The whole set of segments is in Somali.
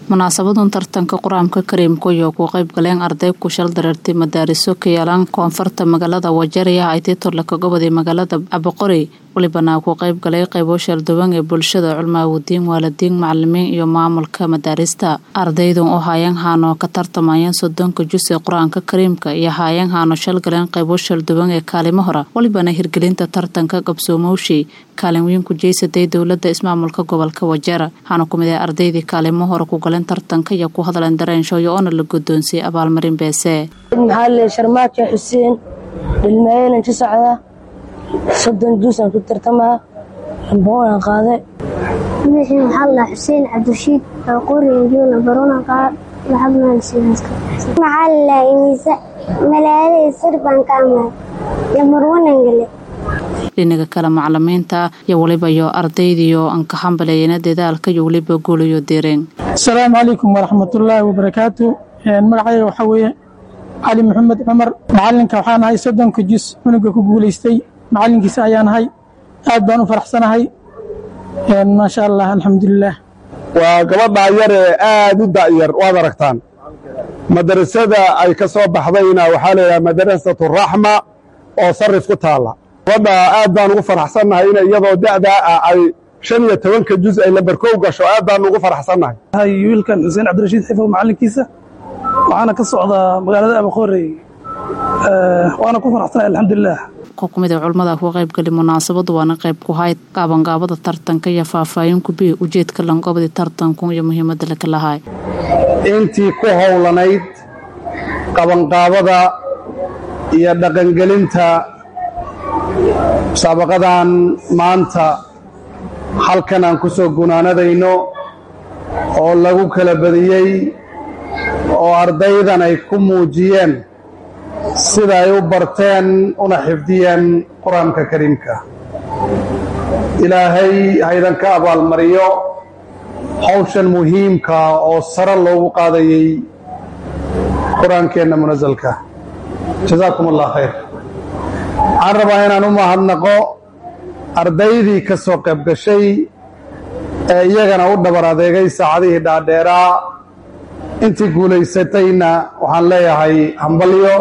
munaasabadan tartanka qur-aanka kariimka iyo ku qayb galeen arday ku shal dareertay madaariso ka yaalaan koonfurta magaalada wajarya aytitorle ka goboday magaalada aboqori walibana ku qayb galay qaybo shalduwan ee bulshada culmaawudiin waalidiin macalimiin iyo maamulka madaarista ardaydan oo haayeen haano ka tartamayeen soddonka jus ee qur-aanka kariimka iyo haayeen haano shal galeen qaybo shalduwan ee kaalimo hora walibana hirgelinta tartanka qabsoomowshi kaalin weyn ku jeysaday dowlada ismaamulka gobolka wajara waxaana kumid ah ardaydii kaalimo hore ku galeen tartanka iyo ku hadleen dareenshooyo oona la guddoonsiyey abaalmarin beese maxaa le sharmaajo xuseen dhilmaayeelan ka socda soddon juusaan ku tartamaa amboonaan qaade magacii maxaa la xuseen cabdirashiid qoriyoona barona qaad maxaa la imisa malaalada sir baan ka amay lamarwanan gale dhinaga kale macalimiinta iyo waliba iyo ardaydiyo aan ka hambaleeyana dadaalka iyo weliba guulayo direen asalaamu calaykum waraxmatullaahi wabarakaatu magacayga waxaa weeye cali maxamed cumar macalinka waxaan ahay soddonka jus cunuga ku guulaystay macalinkiisa ayaan ahay aad baan u faraxsanahay maasha allah alxamdulilah waa gabadhaa yar ee aad u da'yar waad aragtaan madrasada ay ka soo baxdayna waxaa layidhaha madrasatu raxma oo sarif ku taalla gabadha aad baan ugu faraxsannahay in iyadoo da'daa ah ay shan iyo tobanka juz ay lambarkow gasho aad baan ugu faraxsannahay wiilkan xuseen cabdirashiid xifo macalinkiisa waxaana ka socdaa magaalada abaqorey waana ku faraxsanahay alxamdulilah kumid ee culmada ku qaybgali munaasabadu waana qayb ku hayd qaabangaabada tartanka iyo faahfaahin kubiya ujeedka langobadii tartanku iyo muhiimada laka lahaay intii ku howlanayd qabanqaabada iyo dhaqangelinta musaabaqadan maanta halkan aan ku soo gunaanadayno oo lagu kala badiyey oo ardaydan ay ku muujiyeen sida ay u barteen una xifdiyeen qur-aanka kariimka ilaahay haydan ka abaalmariyo hawshan muhiimka oo sare loogu qaadayey qur-aankeenna munasalka jazaakum allah khayr waxaan rabaa inaan u mahadnaqo ardaydii ka soo qayb gashay ee iyagana u dhabar adeegay saacadihii dhaadheeraa intii guulaysatayna waxaan leeyahay hambalyo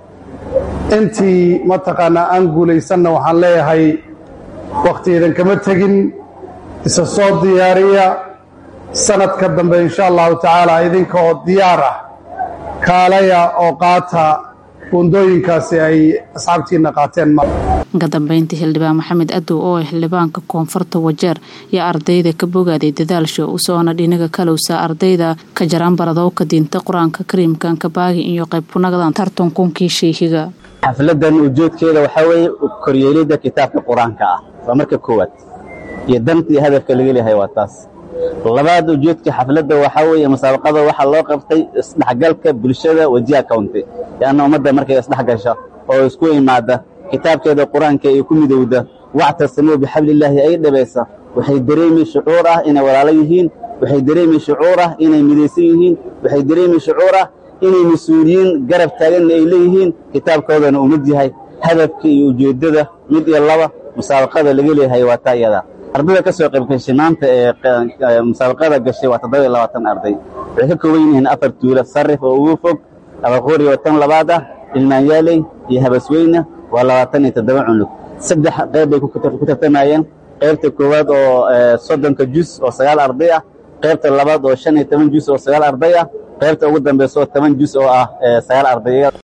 intii mataqaanaa aan guulaysanna waxaan leeyahay wakhtiidan kama tegin isa soo diyaariya sanadka dambe insha allahu tacaala idinka oo diyaar ah kaalaya oo qaata buundooyinkaasi ay asxaabtiinna qaateen ka dambeyntii xildhibaan maxamed adow oo ah xildhibaanka koonfurta wajeer iyo ardayda ka bogaaday dadaalsho u socona dhinaga kalowsa ardayda ka jaraan baradowka diinta qur-aanka kariimkan kabaagi iyo qayb kunagadan tartankunkii sheehiga xafladan ujeedkeeda waxaa weeye koryeelidda kitaabka qur-aanka ah waa marka koowaad iyo danta iyo hadafka laga leeyahay waa taas labaad ujeedka xafladda waxaa weeye musaabaqada waxaa loo qabtay isdhexgalka bulshada wajiha county leanna ummadda markay isdhex gasha oo isku imaada kitaabkeeda qur-aanka ay ku midowda wactasimuu bixablillaahi ay dhabaysa waxay dareemi shucuur ah inay walaalo yihiin waxay dareemi shucuur ah inay midaysan yihiin waxay dareemi shucuur ah inay mas-uuliyiin garab taaganna ay leeyihiin kitaabkoodana uu mid yahay hadafka iyo ujeeddada mid iyo laba musaabaqada laga leeyahay waa taa iyada ardayda ka soo qayb gashay maanta ee musaabaqada gashay waa toddoba iyo labaatan arday waxay ka kooban yihiin afar tuula sarif oo ugu fog abaqoori oo tan labaad ah ilmaanyaaley iyo habasweyne waa labaatan iyo toddoba cunug saddex qayb bay ku tartamayeen qaybta koowaad oo soddonka jus oo sagaal arday ah qaybta labaad oo shan iyo toban jus oo sagaal arday ah qaybta ugu dambaysa oo toban jus oo ah sagaal arday